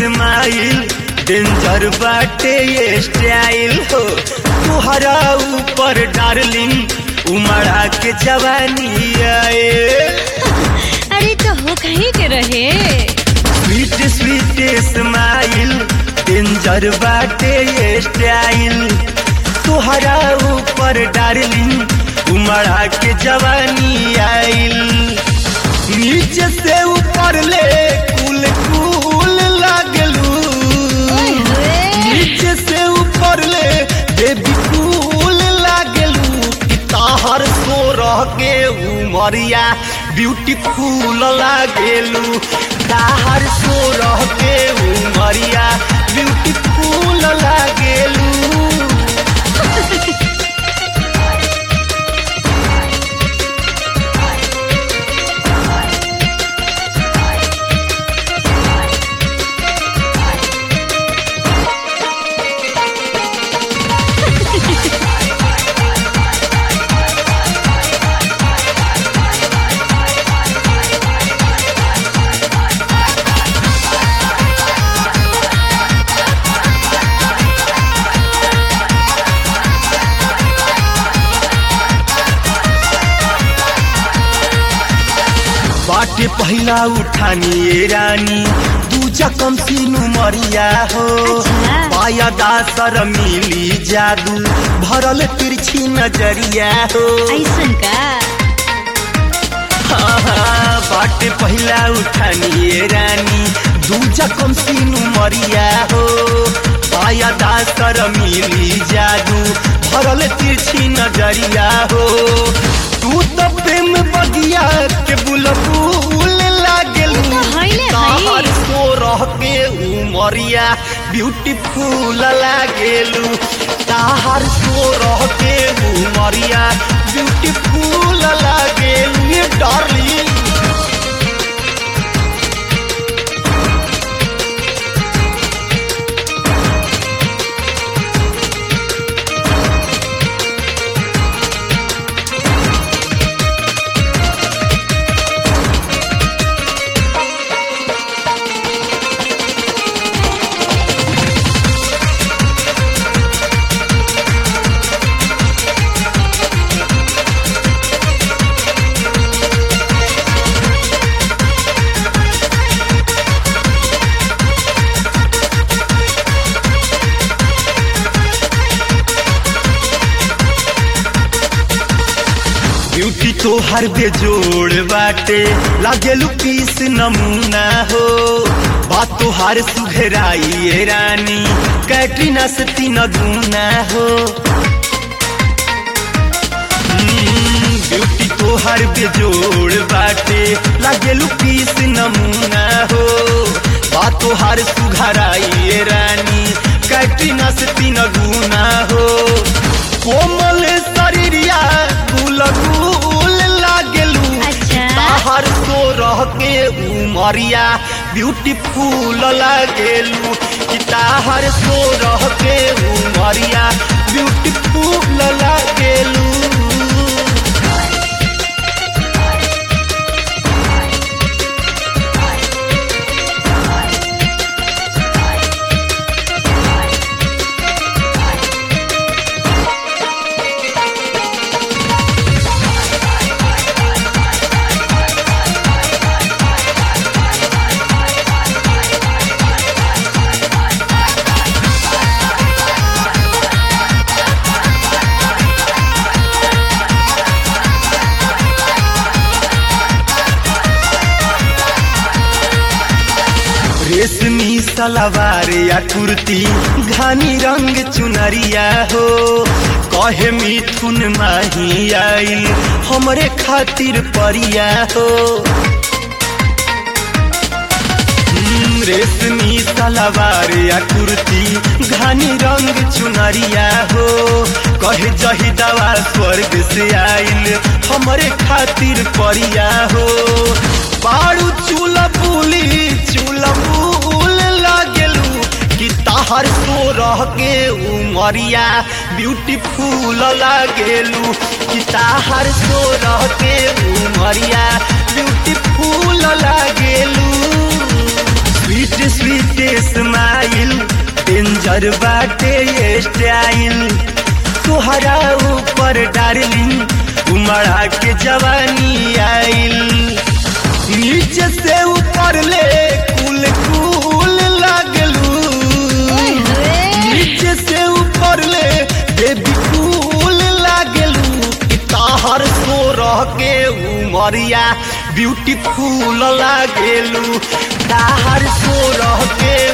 Smile danger बाटे ये style हो तुहरा ऊपर डार्लिंग उमड़ा के जवानी आए अरे तो हो कहीं के रहे स्वीट स्वीट स्माइल डेंजर बाटे ये स्टाइल तुहरा ऊपर डार्लिंग उमड़ा के जवानी आइल नीचे से ऊपर ले कुल कुल लागलू ओए होए नीचे से ऊपर ले बेबी कूल लागलू कि ताहर सो रह के उमरिया ब्यूटीफुल लागेलू ताहर सो रह के उमरिया ब्यूटीफुल लागेलू बाटे पहिला उठानी ए रानी दूजा कम सीनु मरिया हो अच्छा। पाया दासर मिली जादू भरल तिरछी नजरिया हो ऐसन का हाँ, बाटे पहिला उठानी ए रानी दूजा कम सीनु मरिया हो पाया दासर मिली जादू भरल तिरछी नजरिया हो तू तो प्रेम बगिया के बुलबुल लागेलू तो हइले ताहर हई। सो रह के उमरिया ब्यूटीफुल लागेलू ताहर सो रह के उमरिया ब्यूटीफुल लागेलू ये डार्लिंग ब्यूटी तो हर बेजोड़ बाटे लागेलू पीस नमूना हो बात तो हर सुघराई ए रानी कैटरीना से तीन गुना हो हम्म, ब्यूटी तो हर बेजोड़ बाटे लागेलू पीस नमूना हो बात तो हर सुघराई ए रानी कैटरीना से तीन गुना हो कोमल शरीरिया गुल गुल लागेलू अच्छा। ताहर सो रह के उमरिया ब्यूटीफुल लागेलू कि ताहर सो रह के उमरिया ब्यूटीफुल लागेलू रेशमी सलवार या कुर्ती घानी रंग चुनरिया हो कहे मिथुन माही आई हमरे खातिर परिया हो हम्म, रेशमी सलवार या कुर्ती घानी रंग चुनरिया हो कहे जही दवा स्वर्ग से आइल हमरे खातिर परिया हो बारू चूल पुली चूल फूल लागेलू कि ताहर सो रह के उमरिया ब्यूटीफुल लागेलू कि ताहर सो रह के उमरिया ब्यूटीफुल लागेलू स्वीट स्वीट स्माइल डेंजर बाटे ये स्टाइल तुहरा ऊपर डार्लिंग उमड़ा के जवानी आइल नीचे से ऊपर ले कुल कुल लागलू नीचे से ऊपर ले बेबी कूल लागलू कि ताहर सो रह के उमरिया ब्यूटीफुल लागेलू ताहर सो रह के